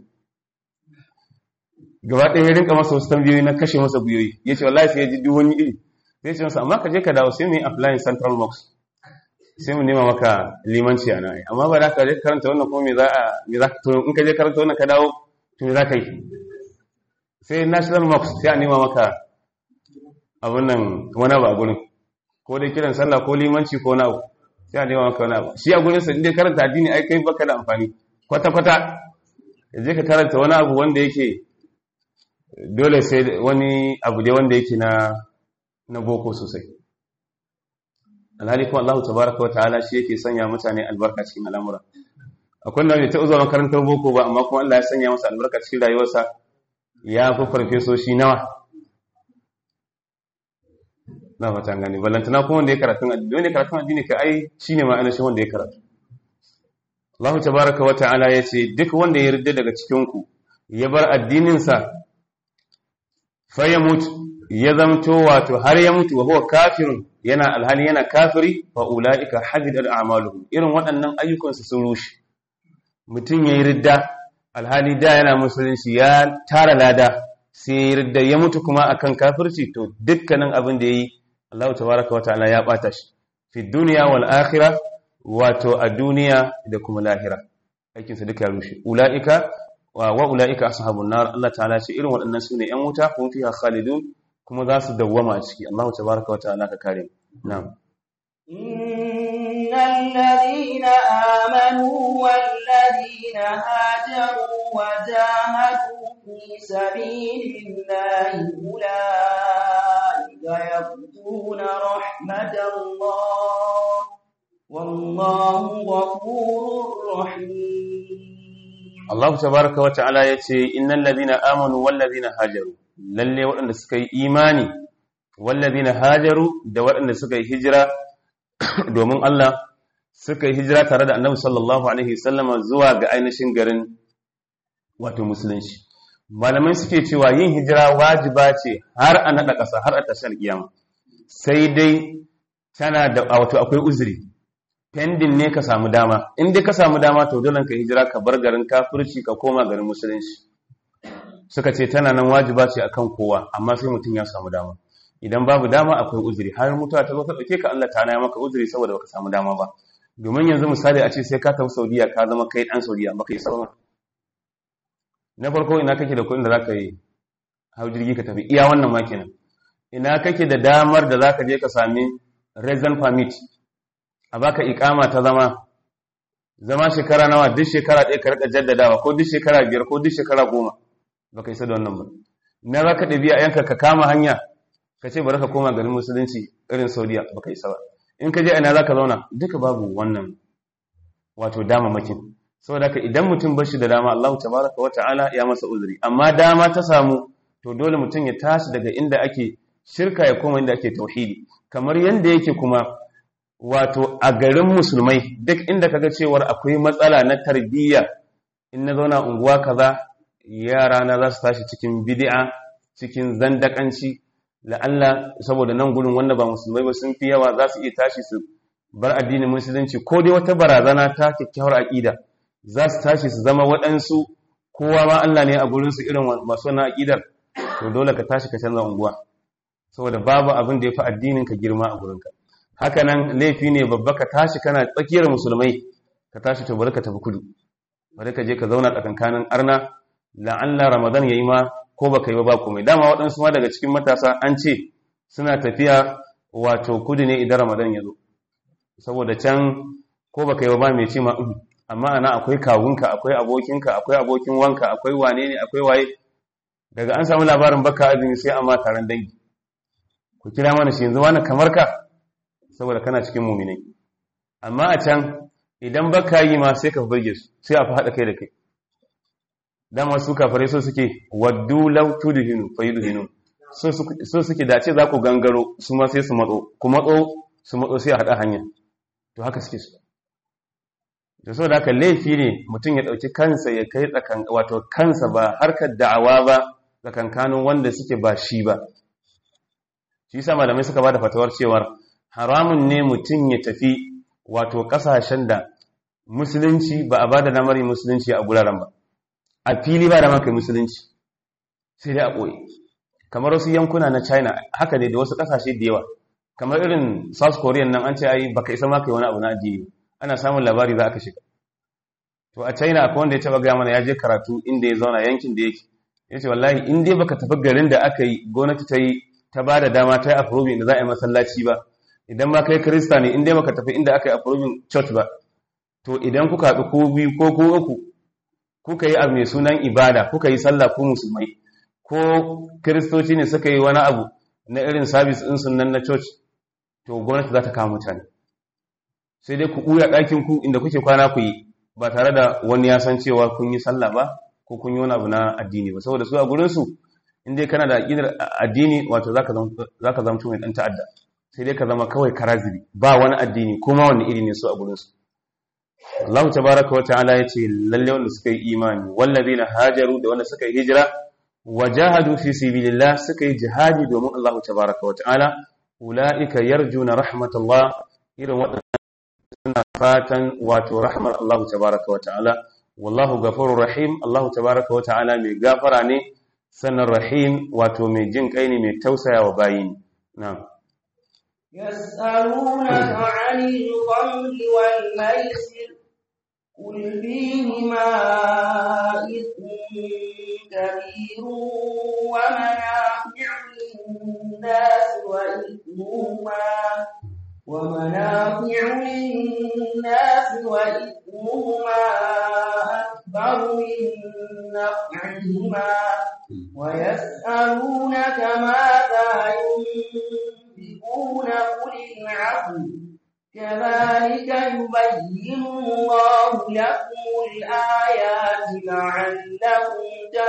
gaba ɗaya ya rinka masa wasu tambayoyi na kashe masa buyoyi ya ce wallahi sai ya ji duk wani iri sai ce masa amma ka je ka dawo sai mu yi applying central box sai mu nema maka limanci a nan amma ba da ka je karanta wannan kuma me za a me za to in ka je karanta wannan ka dawo to me za ka yi sai national box sai a nema maka abin nan wani abu a gurin ko dai kiran sallah ko limanci ko na abu sai a nema maka wani abu shi a gurin sa inda karanta addini ai kai baka da amfani kwata kwata ya je ka karanta wani abu wanda yake dole sai wani abu dai wanda yake na na boko sosai alhali kuma Allah tabaraka wa ta'ala shi yake sanya mutane albarka cikin al'amura akwai wanda ta uzurin karantar boko ba amma kuma Allah ya sanya masa albarka cikin rayuwarsa ya fi farfesoshi nawa na fatan gani ballantana kuma wanda ya karatun addini wanda ya karatun addini ka ai shine ma ainihin wanda ya karatu Allah tabaraka wa ta'ala ya ce duk wanda ya yarda daga cikin ku ya bar addinin sa fa ya mutu ya zamto wato har ya mutu wa huwa kafirun yana alhali yana kafiri fa ulaika habidat a'maluhum irin waɗannan ayyukan su sun rushe mutum yayi ridda alhali da yana musulunci ya tara lada sai ya ridda ya mutu kuma akan kafirci to dukkanin abin da yayi Allah tabaraka wataala ya bata shi fi dunya wal akhirah wato a duniya da kuma lahira aikin sa duka ya rushe ulaika wa wa ulaika ashabun nar Allah ta'ala ce irin waɗannan sune yan wuta kuma fiha khalidun kuma za su dawwama a ciki Allah tabaraka wataala ka kare na'am innal ladina amanu wal ladina hajaru wa jahadu fi sabilillahi ulaika yaqtuna rahmatallah wallahu ghafurur rahim Allah tabaraka wa ta'ala yace innal ladina amanu wal ladina hajaru lalle waɗanda suka yi imani wal ladina hajaru da waɗanda suka yi hijira domin Allah suka yi hijira tare da Annabi sallallahu alaihi wasallam zuwa ga ainihin garin wato musulunci malamai suke cewa yin hijira wajiba ce har a nada ƙasa har a tashar kiyama sai dai tana da wato akwai uzuri pending ne ka samu dama in dai ka samu dama to dole ka hijira ka bar garin kafirci ka koma garin musulunci suka ce tana nan wajiba ce akan kowa amma sai mutum ya samu dama idan babu dama akwai uzuri har mutuwa ta zo ta dauke ka Allah ta ya maka uzuri saboda baka samu dama ba domin yanzu misali a ce sai ka tafi Saudiya ka zama kai dan Saudiya baka yi sauran na farko ina kake da kuɗin da zaka yi hau jirgi ka tafi iya wannan ma kenan ina kake da damar da zaka je ka sami resident permit a baka ikama ta zama zama shekara nawa duk shekara ɗaya ka rika jaddadawa ko duk shekara biyar ko duk shekara goma baka isa da wannan ba na za ka ɗabi a yanka ka kama hanya ka ce bari ka koma garin musulunci irin saudiya baka isa ba in ka je ina za ka zauna duka babu wannan wato damamakin saboda haka idan mutum bar shi da dama Allah tabaraka wa ta'ala ya masa uzuri amma dama ta samu to dole mutum ya tashi daga inda ake shirka ya koma inda ake tauhidi kamar yanda yake kuma wato a garin musulmai duk inda kaga cewar akwai matsala na tarbiyya in na zauna unguwa kaza yara na za su tashi cikin bid'a cikin zandakanci la'alla saboda nan gurin wanda ba musulmai ba sun fi yawa za su iya tashi su bar addinin musulunci ko dai wata barazana ta kyakkyawar aƙida za su tashi su zama waɗansu kowa ma Allah ne a gurinsu irin masu wannan aƙidar to dole ka tashi ka canza unguwa saboda babu abin da ya fi addinin ka girma a gurinka haka nan laifi ne babba ka tashi kana tsakiyar musulmai ka tashi to bari ka tafi kudu bari ka je ka zauna tsakankanin arna la'alla ramadan yayi ma ko baka yi ba ba komai dama waɗansu ma daga cikin matasa an ce suna tafiya wato kudu ne idan ramadan ya zo saboda can ko baka yi ba ba mai ce ma amma ana akwai kawunka akwai abokinka akwai abokin wanka akwai wane ne akwai waye daga an samu labarin baka azumi sai amma taron dangi ku kira mana shi yanzu wani kamar ka saboda kana cikin muminai amma a can idan baka yi ma sai ka burge su sai a fi haɗa kai da kai dama su kafare so suke waddu law tudhinu fayudhinu so so suke dace za ku gangaro su ma sai su matso ku matso su matso sai a haɗa hanya to haka suke su da so da haka laifi ne mutum ya ɗauki kansa ya kai tsakan wato kansa ba harkar da'awa ba tsakankanin wanda suke ba shi ba shi yasa malamai suka bada fatawar cewar haramun ne mutum ya tafi wato kasashen da musulunci ba a bada namari musulunci a guraren ba a fili ba da maka musulunci sai dai a ɓoye kamar wasu yankuna na china haka ne da wasu kasashe da yawa kamar irin south korean nan an ce ai baka isa maka yi wani abu na addini ana samun labari za ka shiga to a china akwai wanda ya taba gaya mana ya je karatu inda ya zauna yankin da yake ya ce wallahi in dai baka tafi garin da aka yi gwamnati ta yi ta ba da dama ta yi approving da za a yi masallaci ba idan ma kai kirista ne in dai baka tafi inda aka yi approving church ba to idan kuka haɗu ko biyu ko ko uku kuka yi abu mai sunan ibada kuka yi sallah ko musulmai ko kiristoci ne suka yi wani abu na irin sabis ɗin sunan na church to gwamnati za ta kawo mutane sai dai ku ɓuya ɗakin ku inda kuke kwana ku yi ba tare da wani ya san cewa kun yi sallah ba ko kun yi wani abu na addini ba saboda su a gurinsu in dai kana da aƙidar addini wato za ka zamto mai ɗan ta'adda sai dai ka zama kawai karaziri ba wani addini kuma wani iri ne su a gurinsu Allah tabaraka wata'ala ya ce lalle wanda suka yi imani wallazina hajaru da wanda suka yi hijira wa jahadu fi sabilillah suka yi jihadi domin Allah tabaraka wata'ala ulaika yarjuna rahmatullah irin waɗannan suna fatan wato rahmar Allah tabaraka wata'ala wallahu ghafurur rahim Allah tabaraka wata'ala mai gafara ne sannan rahim wato mai jin kai ne mai tausaya wa bayi ne na'am يسألونك عن الخمر والميسر قل فيهما إثم كبير ومنافع للناس وإثمهما ومنافع للناس وإثمهما أكبر من نفعهما ويسألونك ماذا ينفقون قل العفو كذلك يبين الله لكم الآيات لعلكم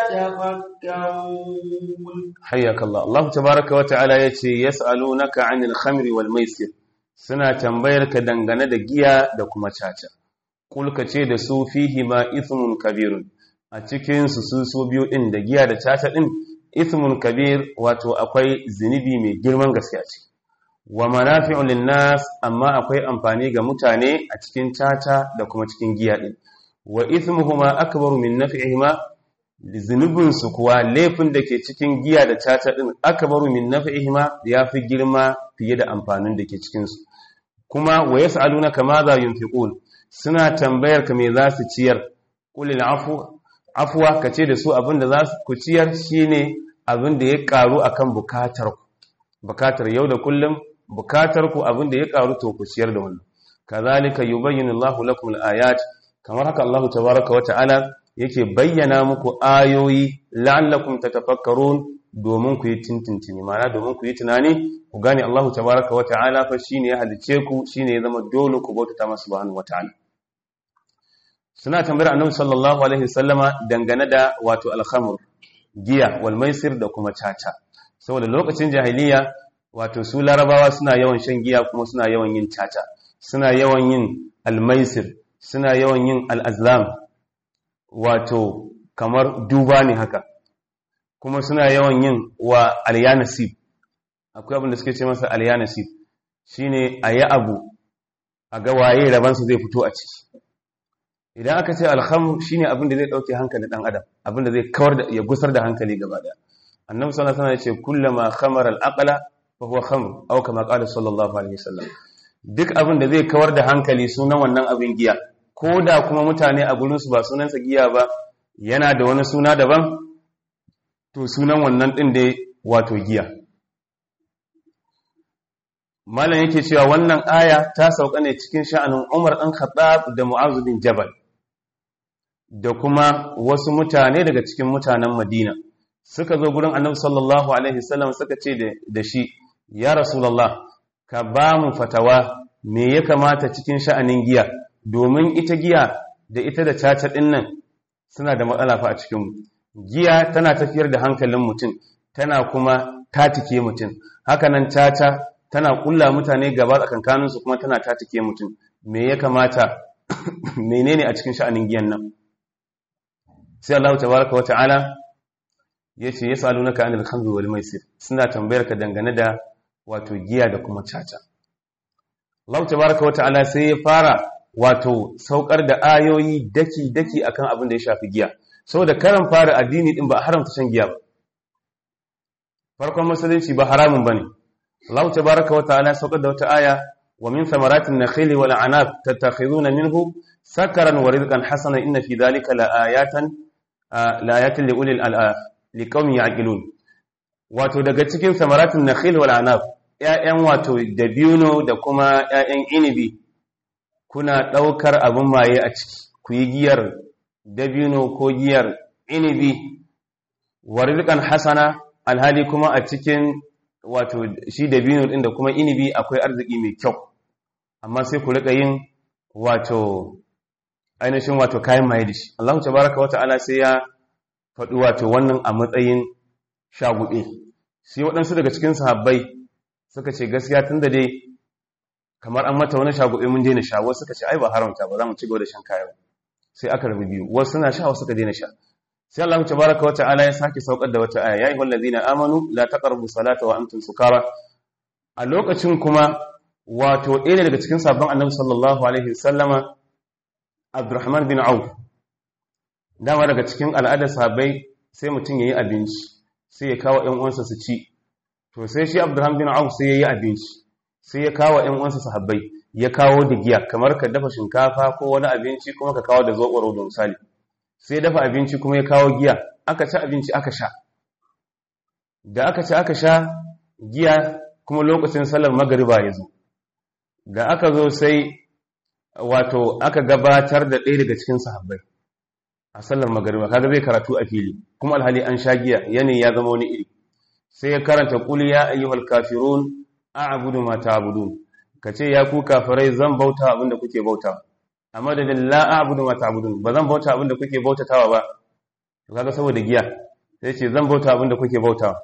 تتفكرون حياك الله الله تبارك وتعالى يتي يسألونك عن الخمر والميسر suna tambayar ka dangane da giya da kuma caca kulka ce da su fihi ma ithmun kabirun a cikin su su so biyu din da giya da caca din ithmun kabir wato akwai zinubi mai girman gaskiya ce wa manafi'un linnas amma akwai amfani ga mutane a cikin caca da kuma cikin giya din wa ithmuhuma akbaru min naf'ihima zunubin su kuwa laifin da ke cikin giya da caca din akbaru min naf'ihima yafi girma fiye da amfanin da ke cikin su kuma wa yas'alunaka ma za yunfiqun suna tambayar ka me za su ciyar qulil afu afwa kace da su abinda za su ku ciyar shine abinda ya karu akan bukatar ku bukatar yau da kullum bukatar ku abinda ya karu to ku ciyar da wannan kazalika yubayyinu Allahu lakum al-ayat kamar haka Allahu tabaaraka wa ta'ala yake bayyana muku ayoyi la'allakum tatafakkarun domin ku yi tintintini ma'ana domin ku yi tunani ku gane Allahu tabaaraka wa ta'ala fa shine ya halice ku shine ya zama dole ku bauta masa subhanahu wa ta'ala suna tambayar annabi sallallahu alaihi wasallama dangane da wato al-khamr giya wal maisir da kuma caca saboda lokacin jahiliya wato su larabawa suna yawan shan giya kuma suna yawan yin caca suna yawan yin al-maisir suna yawan yin al-azlam wato kamar duba ne haka kuma suna yawan yin wa al-yanasib akwai abin da suke ce masa al-yanasib shine ayi abu a ga waye rabansa zai fito a ciki idan aka ce alhamr shine abin da zai dauke hankalin dan adam abin da zai kawar da ya gusar da hankali gaba daya annabi sallallahu alaihi wasallam ya ce kullama khamara al-aqla fa huwa khamr aw kama qala sallallahu alaihi wasallam duk abin da zai kawar da hankali sunan wannan abin giya ko da kuma mutane a gurin su ba sunansa giya ba yana da wani suna daban to sunan wannan din da wato giya malam yake cewa wannan aya ta sauka ne cikin sha'anin Umar ɗan Khattab da Mu'adh bin Jabal da kuma wasu mutane daga cikin mutanen Madina suka zo gurin Annabi sallallahu alaihi wasallam suka ce da shi ya Rasulullah ka ba mu fatawa me ya kamata cikin sha'anin giya domin ita giya da ita da caca din nan suna da matsala fa a cikin mu giya tana tafiyar da hankalin mutum tana kuma tatike mutum hakanan caca tana kulla mutane gaba tsakankanin su kuma tana tatike mutum me ya kamata menene a cikin sha'anin giyan nan sai Allah tabaraka wata'ala yace yasalunaka anil khamri wal maisir suna tambayar ka dangane da wato giya da kuma caca Allah tabaraka wata'ala sai ya fara wato saukar da ayoyi daki daki akan abin da ya shafi giya saboda karan fara addini din ba haramta shan giya ba farkon musulunci ba haramun bane Allah tabaraka wata'ala saukar da wata aya wa min thamaratin nakhili wal anab tattakhiduna minhu sakaran wa rizqan hasana inna fi dhalika la ayatan la ayatin li ulil liqaumin yaqilun wato daga cikin samaratin nakhil wal anab ƴaƴan wato dabino da kuma ƴaƴan inibi kuna daukar abin maye a ciki ku yi giyar dabino ko giyar inibi wa rizqan hasana alhali kuma a cikin wato shi dabino din da kuma inibi akwai arziki mai kyau amma sai ku rika yin wato ainihin wato kayan maye da shi Allah tabaraka wa ta'ala sai ya faɗi wato wannan a matsayin shagube sai waɗansu daga cikin sahabbai suka ce gaskiya tun da dai kamar an mata wani shagube mun daina sha wasu suka ce ai ba haramta ba za mu ci gaba da shan kayan sai aka rabu biyu wasu suna sha wasu suka daina sha sai Allah tabaraka wa ta'ala ya sake saukar da wata aya ya ayyuhal ladina amanu la taqrabu salata wa antum sukara a lokacin kuma wato ɗaya daga cikin sabon annabi sallallahu alaihi wasallama Abdurrahman bin Auf dama daga cikin al'adar sahabbai sai mutum yayi abinci sai ya kawo ƴan uwansa su ci to sai shi Abdurrahman bin Auf sai yayi abinci sai ya kawo ƴan uwansa sahabbai ya kawo da giya kamar ka dafa shinkafa ko wani abinci kuma ka kawo da zoɓoro da misali sai dafa abinci kuma ya kawo giya aka ci abinci aka sha da aka ci aka sha giya kuma lokacin sallar magariba ya zo da aka zo sai wato aka gabatar da ɗaya daga cikin sahabbai a sallar magariba kaga zai karatu a fili kuma alhali an sha giya yanayi ya zama wani iri sai ya karanta qul ya ayyuhal kafirun a'budu ma ta'budun kace ya ku kafirai zan bauta abinda kuke bauta amma da la a'budu ma ta'budun ba zan bauta abinda kuke bautatawa ba to kaga saboda giya sai ce zan bauta abinda kuke bautawa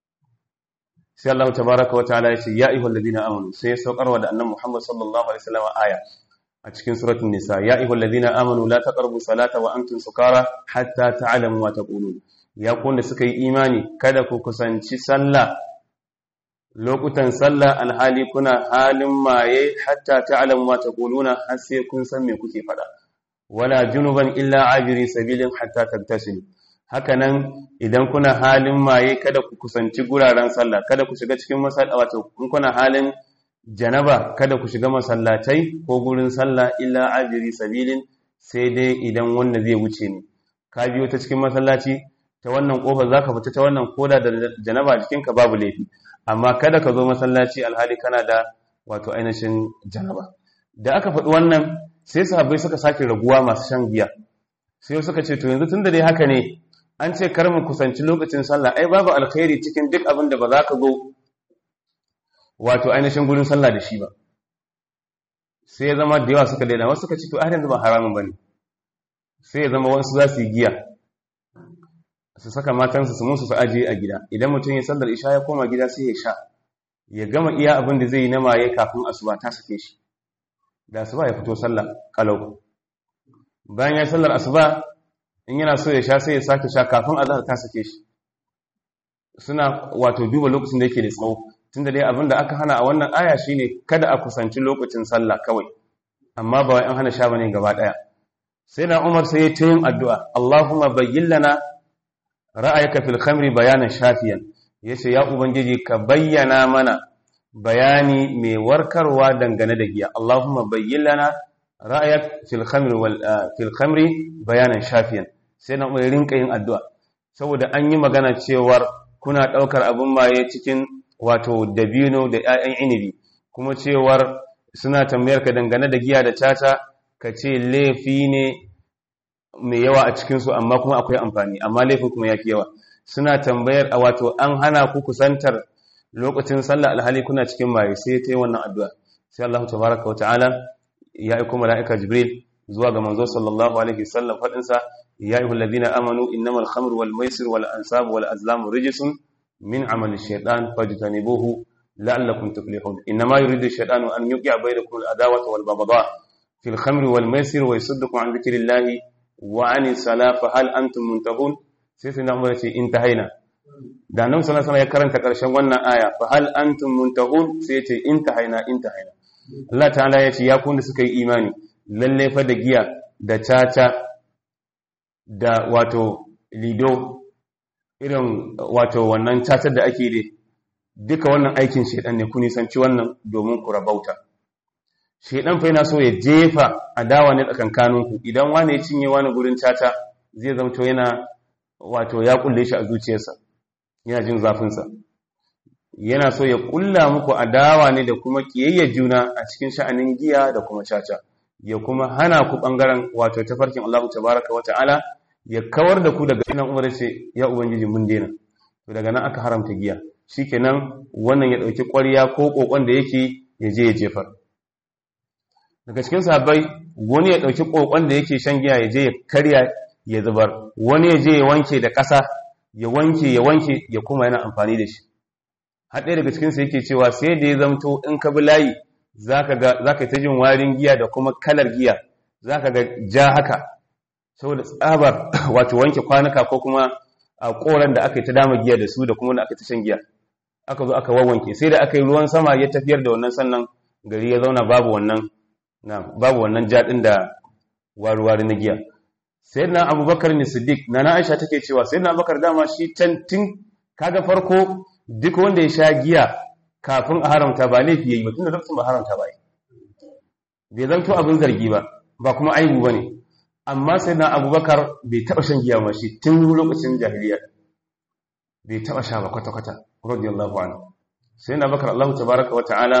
sai Allah tabaaraka wa ta'ala ya ce ya ayyuhal ladina amanu sai ya saukarwa da annabi Muhammad sallallahu alaihi wasallam aya a cikin suratul nisa ya ayyuhal ladina amanu la taqrabu salata wa antum sukara hatta ta'lamu ma taqulun ya ku wanda suka yi imani kada ku kusanci sallah lokutan sallah alhali kuna halin maye hatta ta'lamu ma taquluna har sai kun san me kuke fada wala junuban illa ajiri sabilin hatta tattasilu hakanan idan kuna halin maye kada ku kusanci guraren sallah kada ku shiga cikin masallaci wato kun kuna halin janaba kada ku shiga masallatai ko gurin sallah illa ajiri sabilin sai dai idan wanda zai wuce ne ka biyo ta cikin masallaci ta wannan kofar zaka fita ta wannan koda da janaba jikinka babu laifi amma kada ka zo masallaci alhali kana da wato ainihin janaba da aka faɗi wannan sai sahabbai suka sake raguwa masu shan giya sai suka ce to yanzu tunda dai haka ne an ce kar mu kusanci lokacin sallah ai babu alkhairi cikin duk abin da ba za ka zo wato ainihin gurin sallah da shi ba sai ya zama da yawa suka daina wasu suka ce to yanzu ba haramun bane sai ya zama wasu za su yi giya su saka matansu su musu su ajiye a gida idan mutum ya sallar isha ya koma gida sai ya sha ya gama iya abin da zai yi na maye kafin asuba ta sake shi da asuba ya fito sallah kalau bayan ya sallar asuba in yana so ya sha sai ya sake sha kafin azhar ta sake shi suna wato duba lokacin da yake da tsawo tunda dai abin da aka hana a wannan aya shine kada a kusanci lokacin sallah kawai amma ba wai an hana sha bane gaba daya sai na Umar sai ya ta yin addu'a Allahumma bayyin lana ra'ayaka fil khamri bayanan shafiyan yace ya ubangiji ka bayyana mana bayani mai warkarwa dangane da giya Allahumma bayyin lana ra'ayak fil khamri wal fil khamri bayanan shafiyan sai na mai rinka yin addu'a saboda an yi magana cewar kuna daukar abun maye cikin wato dabino da 'ya'yan inibi kuma cewar suna tambayar ka dangane da giya da tata ka ce laifi ne mai yawa a cikinsu amma kuma akwai amfani amma laifin kuma ya fi yawa suna tambayar a wato an hana ku kusantar lokacin sallah alhali kuna cikin maye sai ta yi wannan addu'a sai Allah tabaraka wa ta'ala ya aiko mala'ika jibril zuwa ga manzo sallallahu alaihi wasallam fadin sa ya ayyuhal ladina amanu innamal khamru wal maisir wal ansab wal azlamu rijsun min amali shaytan fajtanibuhu la'allakum tuflihun innama yuridu shaytanu an yuqi'a bainakum al adawata wal baghdha fil khamri wal maisir wa yasuddukum an dhikrillahi wa 'ani salah fa hal antum muntahun sai sai na umar ce intahaina da nan sallallahu alaihi ya karanta karshen wannan aya fa hal antum muntahun sai ce intahaina intahaina Allah ta'ala ya ce ya kun da suka yi imani lalle fa da giya da caca da wato lido irin wato wannan cacar da ake da duka wannan aikin shedan ne ku nisanci wannan domin ku rabauta shedan fa yana so ya jefa adawa ne tsakankaninku idan wani ya cinye wani gurin caca zai zamto yana wato ya kulle shi a zuciyarsa yana jin zafinsa yana so ya kulla muku adawa ne da kuma kiyayyar juna a cikin sha'anin giya da kuma caca ya kuma hana ku bangaren wato tafarkin Allah tabaraka wa ta'ala ya kawar da ku daga nan umar ce ya ubangiji mun daina to daga nan aka haramta giya shikenan wannan ya dauki ƙwarya ko kokon da yake ya je ya jefar daga cikin sahabbai wani ya dauki kokon da yake shan giya ya je ya karya ya zubar wani ya je ya wanke da ƙasa ya wanke ya wanke ya kuma yana amfani da shi har ɗaya daga cikinsu yake cewa sai da ya zamto in ka bi layi za ka ta jin warin giya da kuma kalar giya za ka ga ja haka saboda tsabar wato wanke kwanuka ko kuma a koran da aka yi ta dama giya da su da kuma da aka ta shan giya aka zo aka wawanke sai da aka yi ruwan sama ya tafiyar da wannan sannan gari ya zauna babu wannan na babu wannan jaɗin da waruwari na giya sai na abubakar ne siddiq na na aisha take cewa sai na abubakar dama shi can tun kaga farko duk wanda ya sha giya kafin a haramta ba laifi yayi ba tunda lokacin ba haramta ba bai zanto abin zargi ba ba kuma aibu bane amma sai na abubakar bai taba shan giya ma shi tun lokacin jahiliya bai taba sha ba kwata kwata radiyallahu anhu sai na abubakar Allah tabaraka wa ta'ala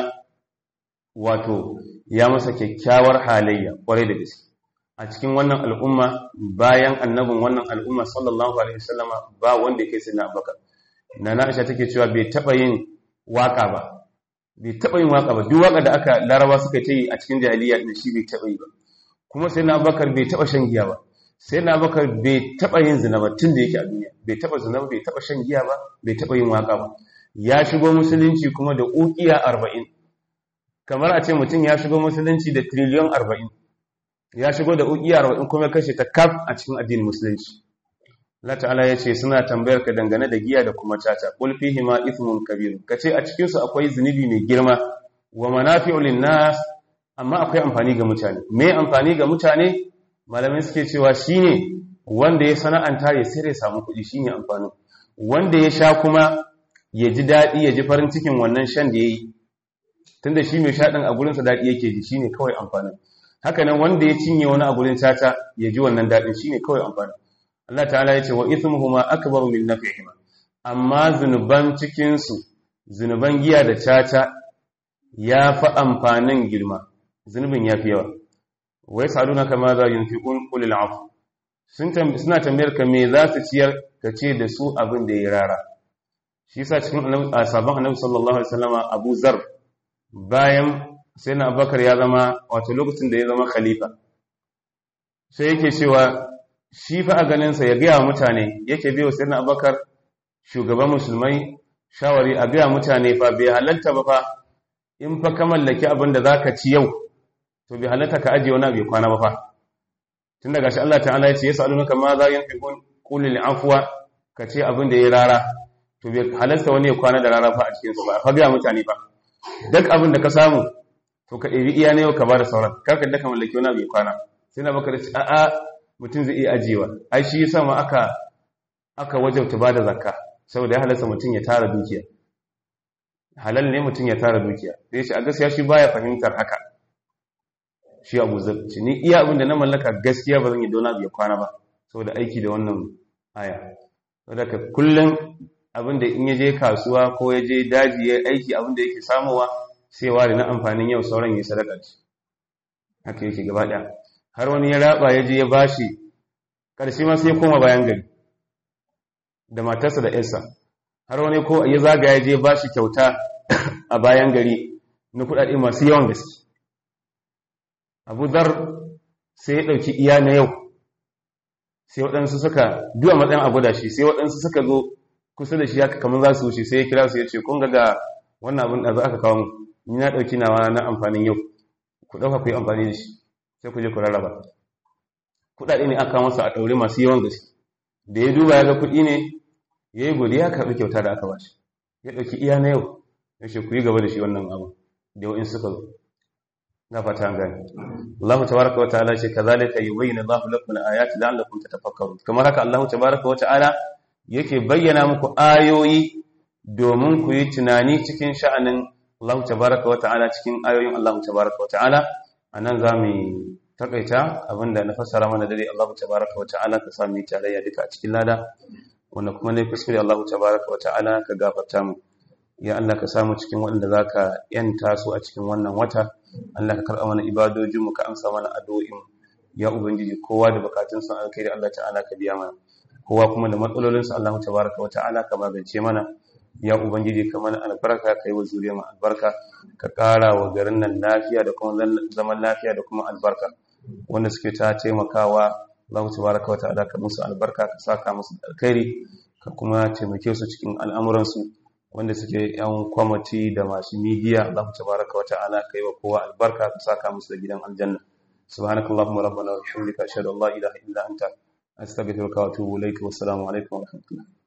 wato ya masa kyakkyawar halayya kwarai da gaske a cikin wannan al'umma bayan annabin wannan al'umma sallallahu alaihi wasallama ba wanda yake sai na abubakar na Aisha take cewa bai taba yin waka ba bai taba yin waka ba duk waka da aka laraba suka yi a cikin jahiliya din shi bai taba yi ba kuma sai na Abubakar bai taba shan giya ba sai na Abubakar bai taba yin zina ba tun da yake a duniya bai taba zina ba bai taba shan giya ba bai taba yin waka ba ya shigo musulunci kuma da uqiya 40 kamar a ce mutum ya shigo musulunci da trillion 40 ya shigo da uqiya 40 kuma kashe ta kaf a cikin addinin musulunci Allah ta'ala ya ce suna tambayar ka dangane da giya da kuma caca qul fihi ma ithmun kabir kace a cikin su akwai zunubi mai girma wa manafi'u lin-nas amma akwai amfani ga mutane me amfani ga mutane malamai suke cewa shine wanda ya sana'anta ya sai ya samu kuɗi shine amfanin wanda ya sha kuma ya ji daɗi ya ji farin cikin wannan shan da yayi tunda shi mai sha din a gurin sa daɗi yake ji shine kawai amfanin haka nan wanda ya cinye wani a gurin caca ya ji wannan daɗin shine kawai amfanin Allah ta'ala ya ce wa ithmuhuma akbaru min naf'ihima amma zunuban cikin su zunuban giya da caca ya fi amfanin girma zunubin ya fi yawa wa yasaluna kama za yunfiqun qul al'af sun suna tambayar ka me za su ciyar ka ce da su abin da ya rara shi yasa cikin sabon annabi sallallahu alaihi wasallama Abu Zar bayan sai na Abubakar ya zama wato lokacin da ya zama khalifa sai yake cewa shi fa a ganinsa ya gaya mutane yake biyo sai na abakar shugaban musulmai shawari a gaya mutane fa bai halatta ba fa in fa ka mallaki abin da za ka ci yau to bai halatta ka ajiye wani bai kwana ba fa tun daga shi Allah ta'ala ya ce ya sa'alu naka ma za yin fiƙun ƙulil afuwa ka ce abin da ya rara to bai halatta wani ya kwana da rara fa a cikinsa ba fa gaya mutane fa duk abin da ka samu to ka ɗebi iya ne yau ka ba da sauran kar ka daka mallaki wani bai kwana sai na baka da ce a'a mutum zai iya ajiyewa ai shi yasa ma aka aka wajabta bada zakka saboda ya halasta mutum ya tara dukiya halal ne mutum ya tara dukiya sai ce a gaskiya shi baya fahimtar haka shi abu zar ce ni iya abin da na mallaka gaskiya ba zan yi dona ya kwana ba saboda aiki da wannan aya saboda ka kullum abin da in ya je kasuwa ko ya je daji ya aiki abin da yake samowa sai ware na amfanin yau sauran ya sadaka ce haka yake gaba ɗaya har wani ya raba ya je ya bashi ƙarshe ma sai ya koma bayan gari da matarsa da yarsa har wani ko ya zaga ya je bashi kyauta a bayan gari na kuɗaɗe masu yawan gaske abu zar sai ya ɗauki iya na yau sai waɗansu suka duwa matsayin abu da shi sai waɗansu suka zo kusa da shi haka kamar za su wuce sai ya kira su ya ce kun ga wannan abin da za aka kawo mu ni na ɗauki nawa na amfanin yau ku ɗauka ku yi amfani da shi sai ku je ku rarraba kuɗaɗe ne aka masa a ɗaure masu yawan gaske da ya duba ya ga kuɗi ne ya yi godiya karɓi kyauta da aka bashi ya ɗauki iya na yau ya ce ku yi gaba da shi wannan abu da wa'in suka zo na fata gani Allah tabaraka wa ta'ala ce kazalika yubayyinu Allahu lakum al-ayati la'allakum tatafakkarun kamar haka Allah tabaraka wa ta'ala yake bayyana muku ayoyi domin ku yi tunani cikin sha'anin Allah tabaraka wa ta'ala cikin ayoyin Allah tabaraka wa ta'ala anan zamu takaita abinda na fassara mana dare Allah tabaraka wa ta'ala ka sami tarayya duka a cikin lada wanda kuma ne kuskure Allah tabaraka wa ta'ala ka gafarta mu ya Allah ka samu cikin waɗanda zaka yanta su a cikin wannan wata Allah ka karɓa mana ibadojin mu ka amsa mana addu'o'in ya ubangiji kowa da bukatun sa alkhairi Allah ta'ala ka biya mana kowa kuma da matsalolin sa Allah tabaraka wa ta'ala ka magance mana ya ubangiji ka mana albarka kai wa zuriyar mu albarka ka ƙara wa garin nan lafiya da kuma zaman lafiya da kuma albarka wanda suke ta taimakawa Allah tabaraka wa ta'ala ka musu albarka ka saka musu alkhairi ka kuma taimake su cikin al'amuransu wanda suke yan kwamati da masu midiya Allah tabaraka wa ta'ala kai wa kowa albarka ka saka musu da gidan aljanna subhanakallahumma rabbana wa bihamdika ashhadu an la ilaha illa anta astaghfiruka wa atubu ilayka wa assalamu alaikum wa rahmatullah